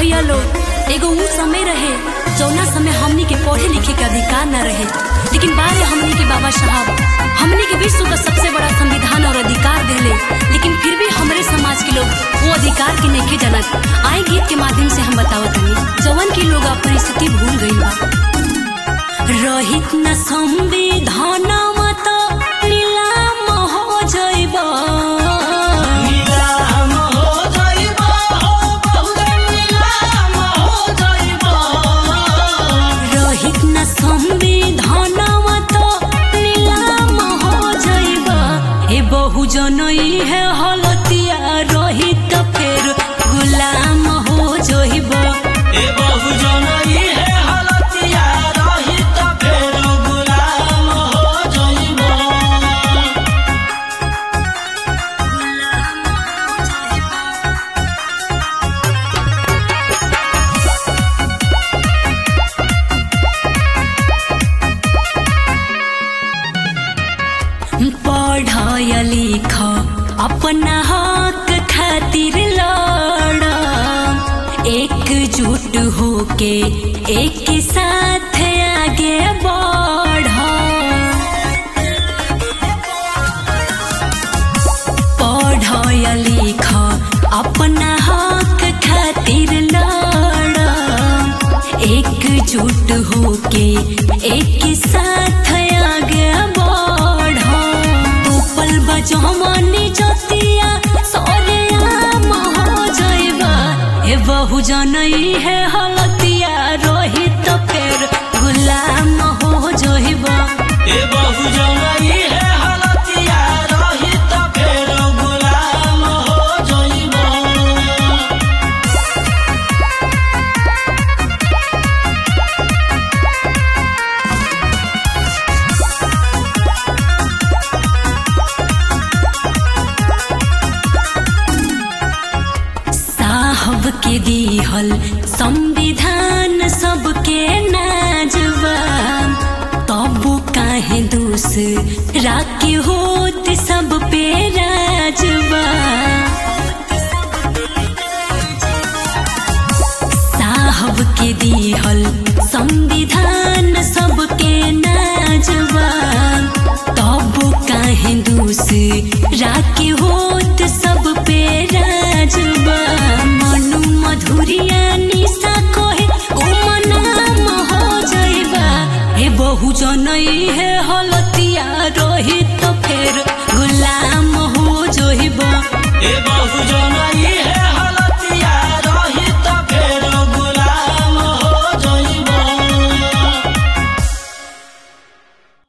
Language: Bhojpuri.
भैया लोग एगो ऊ समय रहे जौना समय हमनी के पढ़े लिखे के अधिकार न रहे लेकिन बाद में हमनी के बाबा साहब हमनी के विश्व का सबसे बड़ा संविधान और अधिकार देले लेकिन फिर भी हमरे समाज के लोग वो अधिकार के नहीं जानत आए गीत के माध्यम से हम बतावत हनी जवन की लोग अपनी स्थिति भूल गई बा रहित न संविधान मत नीलाम हो जइबा नीलाम हो जाइबा हो बहुते नीलाम हो जाइबा रहित न संविधान मत नीलाम हो जइबा ए बहुजन है हलतिया रहित फेर गुलाम हो जइबा ए बहुजन ई है हलतिया रहित फेर गुलाम हो जाइबा पढ़ लिख अपना हक खातिर लड़ एकजुट होके एक साथ आगे बढ़ पढ़ लिख अपना हक खातिर लड़ एकजुट होके एक साथ आगे बढ़ उपल बजमनी जतिया सरेआम हो जइबा ए बहुजन ई है हलतिया रोहित फेर गुलाम हो जइबा ए बहुजन ई है हलतिया रहित फेर गुलाम हो जाइबा साहब के दिहल संविधान सबके नाजवा तब काहे दूसरा के होत सब पे राजवा